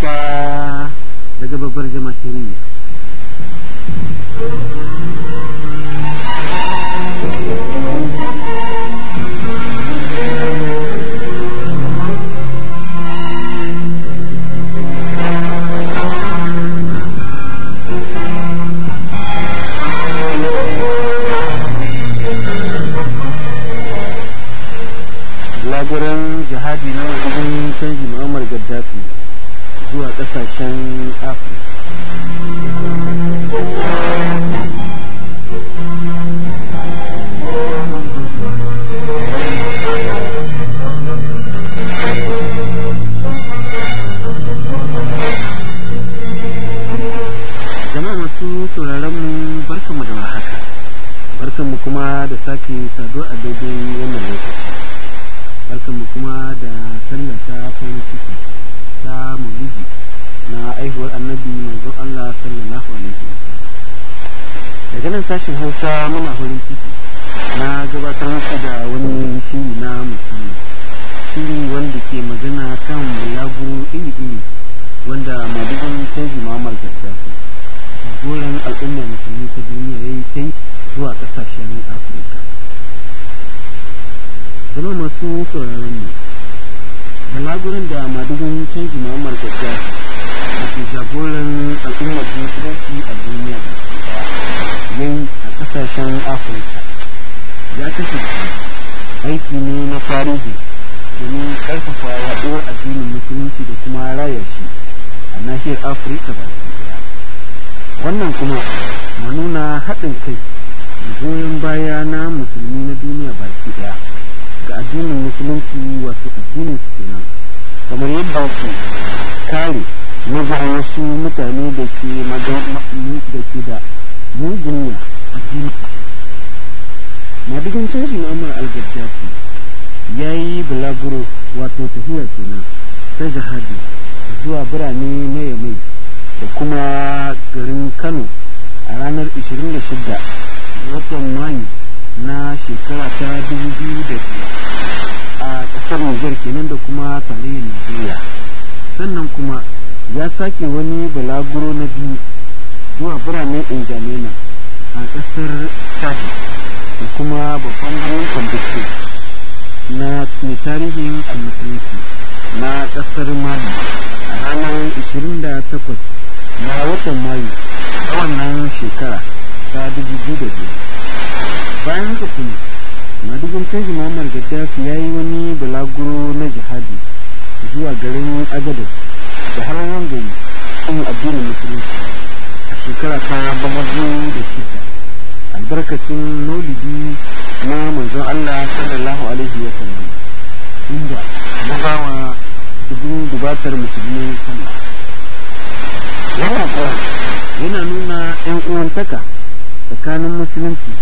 hausa daga babbar jama'iriya laguran jihadi na wajen canji mu'ammar gaddafi zuwa kasashen afirka jama'a masu sauraron mu barkanmu da warhaka barkanmu kuma da sake saduwa a daidai wannan lokaci barkanmu kuma da sallata farin ciki ta maulidi na aihuwar annabi manzon Allah sallallahu alaihi wasallam daga nan sashen Hausa muna farin ciki na gabatar muku da wani shiri na musamman shiri wanda ke magana kan bulagu iri-iri wanda madugun canji Muhammad Gaddafi jagoran al'ummar musulmi ta duniya ya yi kai zuwa ƙasashen Afirka zama masu sauraron mu balagurin da madugun canji muhammad gaddafi da ke jagoran al'ummar musulunci a duniya da yayi a kasashen afirka ya kasance aiki ne na tarihi domin karfafa yaduwar addinin musulunci da kuma raya shi a nahiyar afirka ba daya wannan kuma na nuna haɗin kai da goyon baya na musulmi na duniya baki daya ga addinin musulunci wato addinin su kenan kamar yadda su kare mazarin wasu mutane da ke da ke da mugun addini madigin canji na umar al-gaddafi ya yi bulaguro wato tafiya kenan ta jihadi zuwa birane na yamai da kuma garin kano a ranar 26 ga watan mayu na shekara ta dubu biyu da biyar a ƙasar Nijar kenan da kuma tarayyar Najeriya sannan kuma ya sake wani balaguro na biyu zuwa biranen Injamena a ƙasar Chad da kuma babban birnin Kwambuktu na mai tarihin almusulunci na ƙasar Mali a ranar 28 na watan Mayu a wannan shekara ta dubu biyu da biyar bayan haka kuma madugun canji muhammad gaddafi ya yi wani balaguro na jihadi zuwa garin agadez da harawan gari kan addinin musulunci a shekara ta bamazu da shida albarkacin maulidi na manzon allah sallallahu alaihi wa sallam inda ya bawa dubin dubatar musulmi sallah wannan kuwa yana nuna yan uwantaka tsakanin musulunci